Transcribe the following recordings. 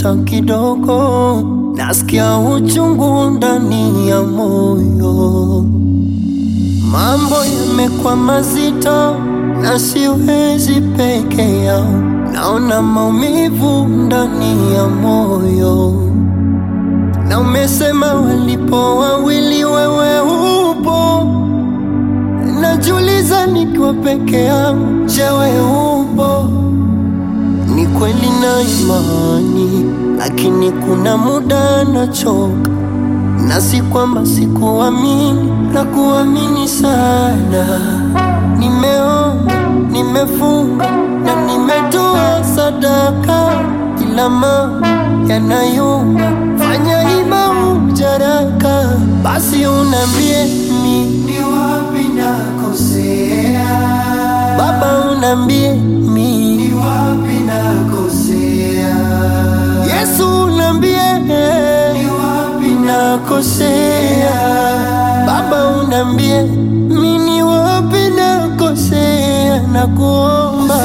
hata kidogo. Nasikia uchungu ndani ya moyo, mambo yamekuwa mazito na siwezi peke yao. Naona maumivu ndani ya moyo, na umesema walipo wawili, wewe upo. Najiuliza nikiwa peke yangu, je, wewe upo? Ni kweli na imani, lakini kuna muda nachoka, na si kwamba sikuamini, na kuamini sana. Nimeomba, nimefunga na nimetoa sadaka, ila mambo yanayumba. Fanya hima ujaraka, basi unambie mi ni wapi nakosea, Baba unambie mi ni wapi nakosea, Yesu unambie ni wapi nakosea, Baba unambie mi ni wapi nakosea, na kuomba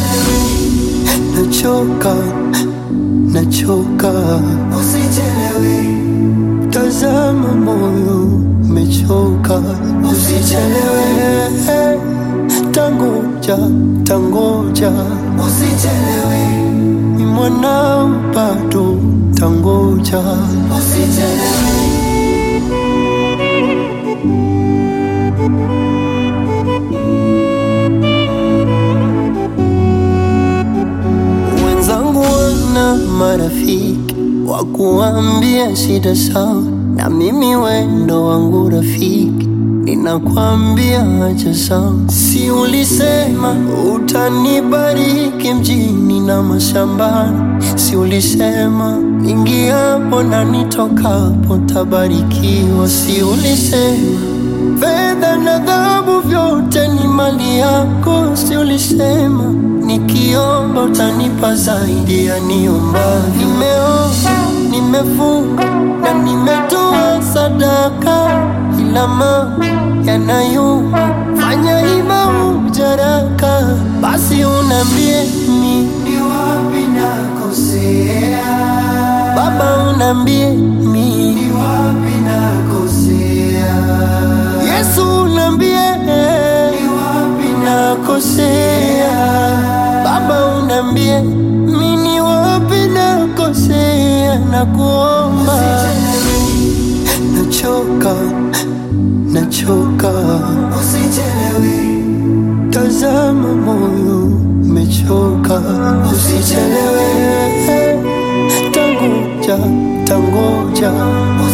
nachoka, nachoka, usichelewe, tazama moyo umechoka, usichelewe, tangoja, tangoja, usichelewe, ni mwanao bado, tangoja, usichelewe. Wenzangu wana marafiki wa kuambia shida sawa, na mimi wendo wangu rafiki ninakwambia acha sawa. Si ulisema utanibariki mjini na mashambani? Si ulisema ingiapo na nitokapo tabarikiwa? Si ulisema fedha na dhahabu vyote ni mali yako? Si ulisema nikiomba utanipa zaidi ya niomba? Nimeomba, nimefunga na nimetoa sadaka, ila mambo yanayumba. Fanya hima ujaraka, basi unambie mi ni wapi nakosea, Baba unambie mi ni wapi nakosea, Yesu unambie ni wapi nakosea, Baba unambie mi ni wapi nakosea, na kuomba nachoka, nachoka, usichelewe, tazama moyo umechoka, usichelewe, tangoja, tangoja,